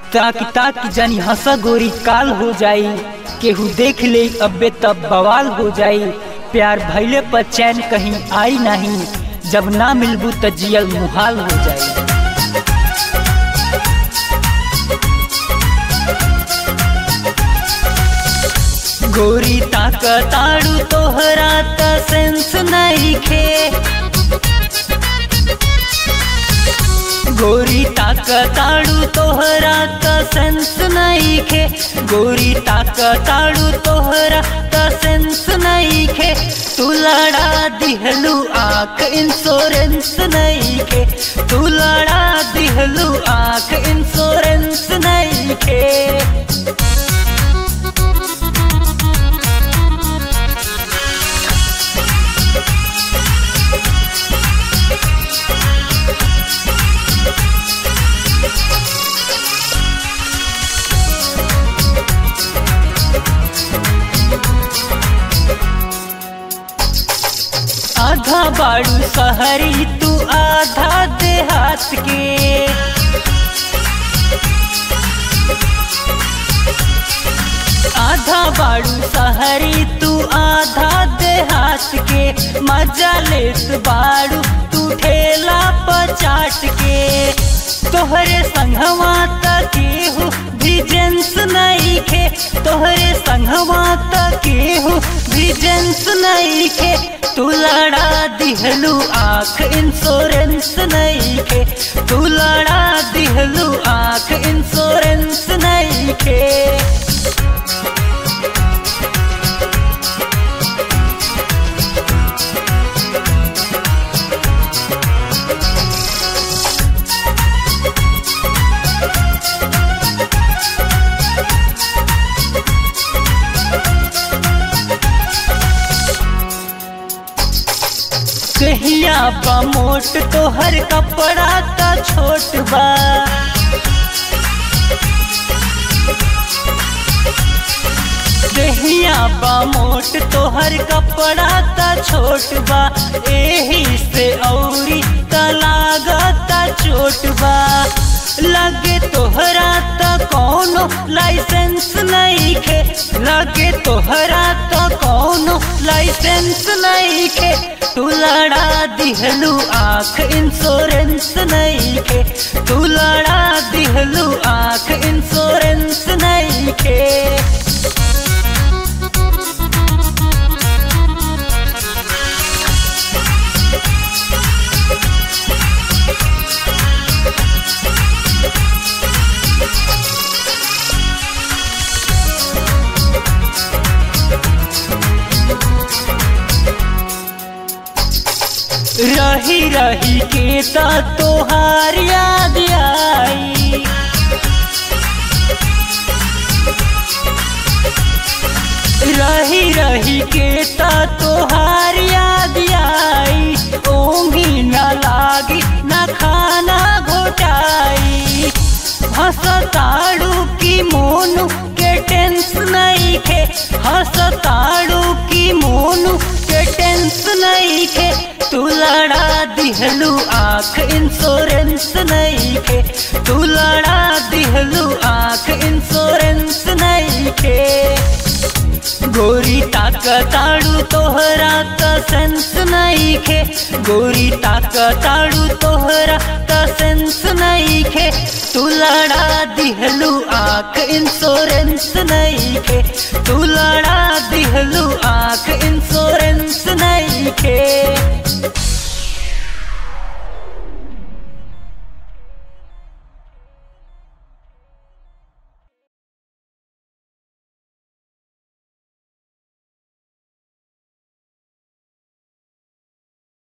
ताकि ताकि जानी हंसा गोरी काल हो जाई केहू देख ले अबे तब बवाल हो जाई प्यार भैले पर चैन कहीं आई नहीं जब ना मिलबू त जियल मुहाल हो जाई गोरी ताकताड़ू तोहरा त सेंस नहीं खे गोरी ताकताड़ू तोहरा त सेंस नहीं खे गोरी ताकताड़ू तोहरा त सेंस नहीं खे तू लड़ा दिहलू आंख इंश्योरेंस नहीं खे तू लड़ा दिहलू आंख इंश्योरेंस नहीं खे आधा बाड़ू सहरी तू आधा देहात के आधा बाड़ू सहरी तू आधा देहात के मजा लेत बाड़ू तू ठेला पर चाट के तोहरे संघवा तकेहू भी जेंस नहीं खे तोहरे संघवा तकेहू भी जेंस नहीं खे तू लड़ा दिहलू आंख इंश्योरेंस नहीं खे तू लड़ा दिहलू आंख इंश्योरेंस नहीं खे कहिया बा मोट तो हर कपड़ा का छोट बा कहिया बा मोट तो हर कपड़ा का छोट बा एही से औरी का लागता चोट बा लगे तोहरा त कौनो लाइसेंस नहीं खे लगे तोहरा त कौनो लाइसेंस नहीं खे तू लड़ा दिहलू आंख इंश्योरेंस नहीं खे तू लड़ा दिहलू आंख इंश्योरेंस नहीं खे रही रही के ता तोहार याद आई रही रही के ता तोहार याद आई ओंगी न लागी न खाना घोटाई हंसताड़ू की मोनू के टेंस नहीं खे हंसताड़ू की मोनू के टेंस नहीं खे तू लड़ा दिहलू आंख इंश्योरेंस नहीं खे तू लड़ा दिहलू आंख इंश्योरेंस नहीं खे गोरी ताकताड़ू तोहरा का सेंस नहीं खे गोरी ताकताड़ू तोहरा का सेंस नहीं खे तू लड़ा दिहलू आंख इंश्योरेंस नहीं खे तू लड़ा दिहलू आंख इंश्योरेंस नहीं खे